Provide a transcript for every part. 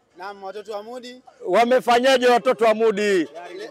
Naam, watoto wa Mudi Wamefanyaje watoto wa Mudi?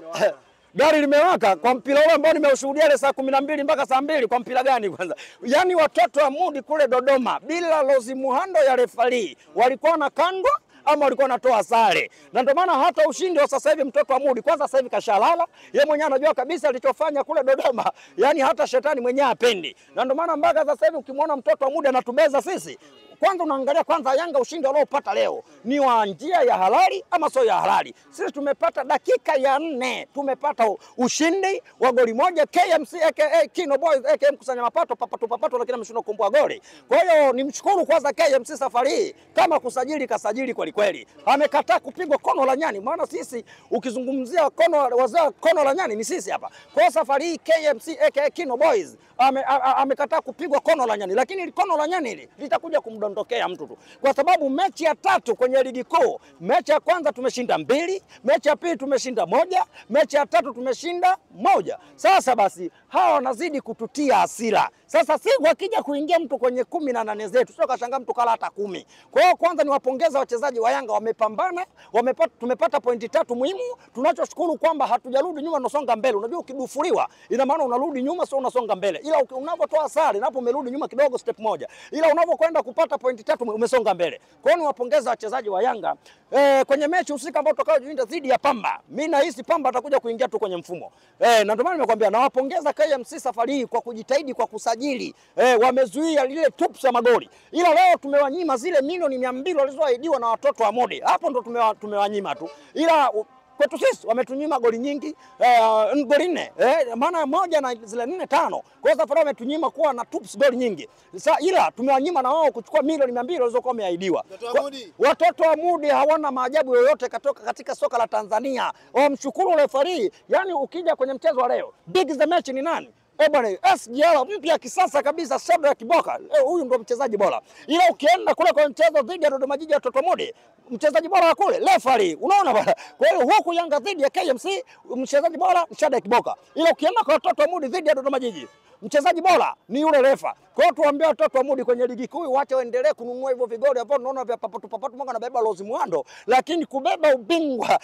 Gari limewaka kwa mpira ule ambao nimeushuhudia ile saa kumi na mbili mpaka saa mbili. Kwa mpira gani kwanza? Yaani watoto wa Mudi kule Dodoma bila Lozi Muhando ya refari walikuwa na kandwa ama walikuwa wanatoa sare, na ndio maana hata ushindi wa sasa hivi mtoto wa Mudi kwanza, sasa hivi kashalala yeye mwenyewe, anajua kabisa alichofanya kule Dodoma, yani hata shetani mwenyewe apendi, na ndio maana mpaka sasa hivi ukimwona mtoto wa Mudi anatubeza sisi kwanza unaangalia kwanza Yanga ushindi waliopata leo ni wa njia ya halali ama sio ya halali? Sisi tumepata dakika ya nne tumepata u- ushindi wa goli moja KMC aka Kino Boys aka mkusanya mapato papato papato, lakini ameshindwa kumbua goli. Kwa hiyo nimshukuru kwanza KMC safari hii, kama kusajili kasajili kweli kweli, amekataa kupigwa kono la nyani, maana sisi ukizungumzia kono wazee kono la nyani ni sisi hapa. Kwa hiyo safari hii KMC aka Kino Boys ame- a- a- amekataa kupigwa kono la nyani, lakini ili kono la nyani hili litakuja kumdondokea mtu tu, kwa sababu mechi ya tatu kwenye ligi kuu, mechi ya kwanza tumeshinda mbili, mechi ya pili tumeshinda moja, mechi ya tatu tumeshinda moja. Sasa basi hawa wanazidi kututia hasira. Sasa si wakija kuingia mtu kwenye kumi na nane zetu, sio kashangaa mtu kala hata kumi. Kwa hiyo kwanza niwapongeza wachezaji wa Yanga, wamepambana, wamepata, tumepata pointi tatu muhimu. Tunachoshukuru kwamba hatujarudi nyuma, tunasonga mbele. Unajua ukidufuriwa ina maana unarudi nyuma, sio unasonga mbele, ila uki- unavyotoa sare napo umerudi nyuma kidogo step moja, ila unavyokwenda kupata pointi tatu umesonga mbele. Kwa hiyo niwapongeza wachezaji wa Yanga eh, kwenye mechi husika ambao tutakayojiunga dhidi ya Pamba. Mimi nahisi Pamba atakuja kuingia tu kwenye mfumo eh, na ndio maana nimekwambia nawapongeza KMC safari hii kwa kujitahidi kwa kusajili eh, wamezuia lile tups ya magoli, ila leo tumewanyima zile milioni mia mbili walizoahidiwa na watoto wa Modi, hapo ndo tumewa, tumewanyima tu ila u- kwetu sisi wametunyima goli nyingi eh, goli nne eh, maana moja na zile nne tano. Kwa hiyo safari wametunyima kuwa na tups goli nyingi sa, ila tumewanyima na wao kuchukua milioni mia mbili walizokuwa wameahidiwa. Watoto wa Kwa- Mudi. Watoto wa Mudi hawana maajabu yoyote katoka katika soka la Tanzania. Wamshukuru refari. Yani ukija kwenye mchezo wa leo, big the match ni nani? Eh bwana, SGL mpya kisasa kabisa, Sabra Kiboka. Eh, huyu ndo mchezaji bora. Ila ukienda kule kwa mchezo dhidi ya Dodoma Jiji ya Toto Mudi, mchezaji bora wa kule refari. Unaona bwana. Kwa hiyo huku Yanga dhidi ya KMC, mchezaji bora Shada Kiboka. Ila ukienda kwa Toto Mudi dhidi ya Dodoma Jiji, mchezaji bora ni yule refa. Kwa hiyo tuambie watoto wa Mudi kwenye ligi kuu wache waendelee kununua hivyo vigoli ambao tunaona vya papatu papatu mwaka anabeba Lozi Mwando, lakini kubeba ubingwa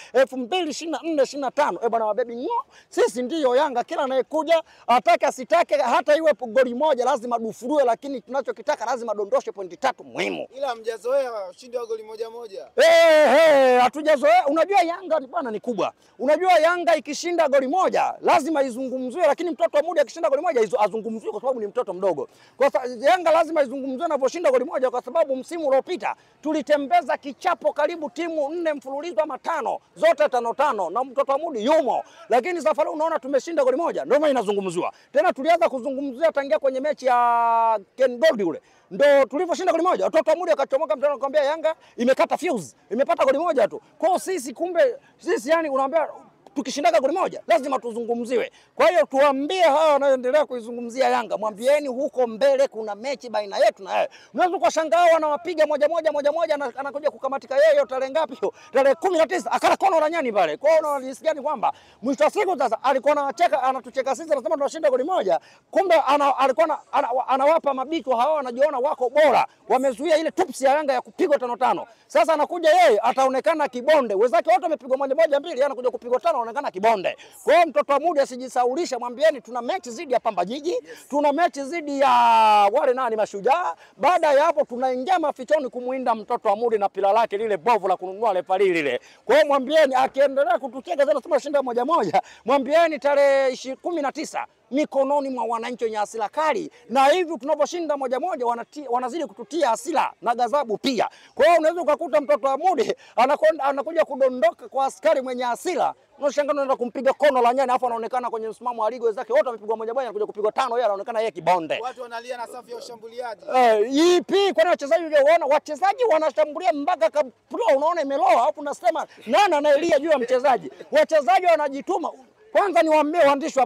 2024 25 eh bwana wabebi ngo, sisi ndiyo Yanga. Kila anayekuja atake asitake, hata iwe goli moja lazima dufurue, lakini tunachokitaka lazima dondoshe pointi tatu muhimu. ila hamjazoea ushindi wa goli moja moja. Eh, eh, hatujazoea. Unajua Yanga ni bwana ni kubwa. Unajua Yanga ikishinda goli moja lazima izungumziwe, lakini mtoto wa Mudi akishinda goli moja izu- azungumziwe kwa sababu ni mtoto mdogo. Kwa sa, Yanga lazima izungumziwe anaposhinda goli moja, kwa sababu msimu uliopita tulitembeza kichapo karibu timu nne mfululizo ama tano, zote tano tano, na mtoto wa Mudi yumo, lakini safari unaona tumeshinda goli moja, ndio maana inazungumziwa tena. Tulianza kuzungumzia tangia kwenye mechi ya Ken Gold ule ndo tulivyoshinda goli moja, watoto wa Mudi akachomoka mtano, akamwambia Yanga imekata fuse, imepata goli moja tu. Kwa hiyo sisi kumbe sisi yani unaambia tukishindaga goli moja lazima tuzungumziwe. Kwa hiyo tuambie hawa wanaoendelea kuizungumzia Yanga, mwambieni huko mbele kuna mechi baina yetu na yeye. Unaweza ukashangaa wanawapiga moja moja moja moja, na anakuja kukamatika yeye hiyo tarehe ngapi hiyo? Tarehe kumi na tisa akala kono la nyani pale. Kwa hiyo unajisikia gani kwamba mwisho wa siku sasa alikuwa anacheka anatucheka sisi, anasema tunashinda goli moja, kumbe ana, alikuwa ana, ana, anawapa mabichwa hawa wanajiona wako bora, wamezuia ile tupsi ya Yanga ya kupigwa tano tano. Sasa anakuja yeye ataonekana kibonde, wenzake wote wamepigwa moja moja mbili, yeye anakuja kupigwa tano, anaonekana kibonde. Kwa hiyo mtoto wa Mudi asijisaulisha, mwambieni tuna mechi zidi ya Pamba Jiji, tuna mechi zidi ya wale nani Mashujaa. Baada ya hapo tunaingia mafichoni kumuinda mtoto wa Mudi na pila lake lile bovu la kununua refari lile. Kwa hiyo mwambieni akiendelea kutucheka tena sema shinda moja moja, mwambieni tarehe ishi- kumi na tisa mikononi mwa wananchi wenye hasira kali, na hivi tunaposhinda moja moja wanati, wanazidi kututia hasira na ghadhabu pia. Kwa hiyo unaweza ukakuta mtoto wa Mudi anakwenda anakuja kudondoka kwa askari mwenye hasira unashangaa unaenda kumpiga kono la nyani, afu anaonekana kwenye msimamo wa ligi, wenzake wote wamepigwa moja moja, anakuja kupigwa tano, yeye anaonekana yeye kibonde. Watu wanalia na safu ya ushambuliaji. Eh, ipi kwani wachezaji ulioona wachezaji wanashambulia mpaka kapro unaona imeloa, alafu unasema nani anaelia juu ya mchezaji? Wachezaji wanajituma. Kwanza niwaambie waandishi wa habari,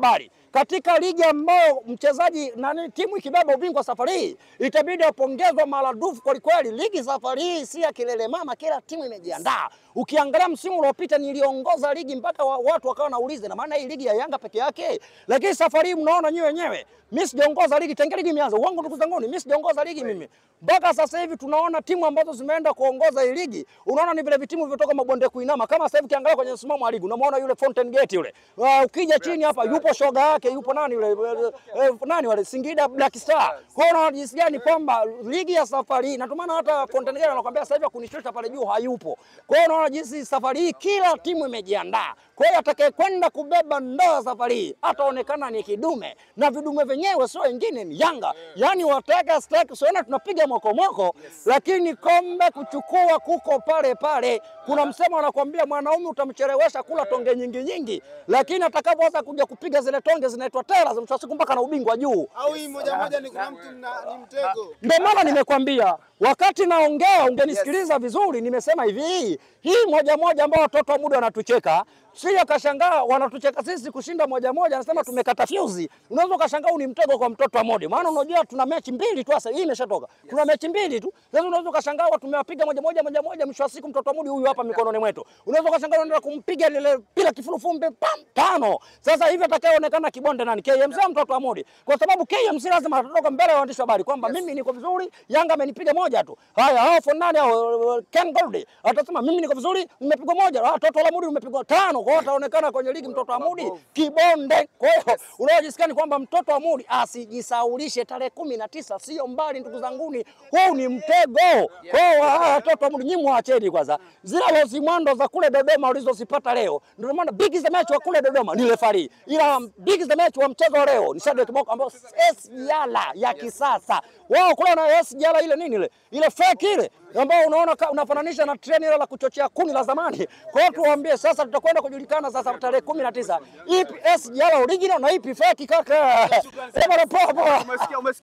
katika ligi ambayo mchezaji nani, timu ikibeba ubingwa safari hii itabidi apongezwa maradufu kwelikweli. Ligi safari hii si ya kilele mama, kila timu imejiandaa. Ukiangalia msimu uliopita niliongoza ligi mpaka wa, watu wakawa nauliza, na maana hii ligi ya Yanga peke yake, lakini safari hii mnaona nyewe wenyewe, mimi sijaongoza ligi tangia ligi imeanza. Uongo ndugu zangu, mimi sijaongoza ligi mimi mpaka sasa hivi. Tunaona timu ambazo zimeenda kuongoza hii ligi, unaona ni vile vitimu vilivyotoka mabonde kuinama. Kama sasa hivi ukiangalia kwenye msimamo wa ligi, unamwona yule Fountain Gate yule, uh, ukija chini hapa yupo shoga yake, yupo nani yule, uh, uh, nani wale Singida Black Star. Kwa hiyo unaona jinsi gani kwamba ligi ya safari hii, na ndio maana hata Fountain Gate anakuambia sasa hivi kunishusha pale juu hayupo. Kwa hiyo unaona jinsi safari hii kila timu imejiandaa. Kwa hiyo atakayekwenda kubeba ndoo safari hii ataonekana ni kidume, na vidume vyenyewe sio wengine, ni Yanga. Yaani wataka staki, siona tunapiga mokomoko, lakini kombe kuchukua kuko pale pale. Kuna msemo anakuambia mwanaume utamchelewesha kula tonge nyingi nyingi, lakini atakapoanza kuja kupiga zile tonge zinaitwa tela, mwisho wa siku mpaka na ubingwa juu. Au hii moja moja ni kuna mtu mna- ni mtego. Ndio maana nimekwambia wakati naongea, ungenisikiliza vizuri. Nimesema hivi, hii moja moja ambao watoto wa muda wanatucheka, sio kashangaa wanatucheka sisi kushinda moja moja, anasema tumekata fyuzi. Unaweza ukashangaa huu ni mtego kwa mtoto wa modi, maana unajua tuna mechi mbili tu sasa, hii imeshatoka, tuna mechi mbili tu sasa. Unaweza ukashangaa watu tumewapiga moja moja moja moja, mwisho wa siku mtoto wa modi huyu hapa mikononi mwetu. Unaweza ukashangaa unaenda kumpiga lile pila kifurufumbe pam tano. Sasa hivi atakayeonekana kibonde nani? KMC au mtoto wa modi? Kwa sababu KMC lazima atatoka mbele ya waandishi wa habari kwamba mimi niko vizuri, Yanga amenipiga moja tu. Haya, hao fonani hao Ken Gold atasema mimi niko vizuri, nimepigwa moja. Ah, mtoto wa mudi umepigwa tano. Kwa hiyo ataonekana kwenye ligi mtoto wa mudi kibonde. Kwa hiyo unaojisikia ni kwamba mtoto wa mudi asijisaulishe tarehe kumi na tisa, sio mbali ndugu zanguni, huu ni mtego. Kwa hiyo hawa watoto wa mudi nyinyi mwacheni kwanza, zile lozi mwando za kule Dodoma ulizozipata leo. Ndio maana biggest match wa kule Dodoma ni refari, ila biggest match wa mchezo leo ni Shadrack Boko ambao S yala ya kisasa wao kule na S yala ile nini ile ile fake ile ambao unaona ka- unafananisha na treni ile la kuchochea kuni la zamani. Kwa hiyo tuwaambie sasa, tutakwenda kujulikana sasa tarehe kumi na tisa ipi S yala original na ipi fake kaka. Eh, bwana, poa poa. Umesikia, umesikia.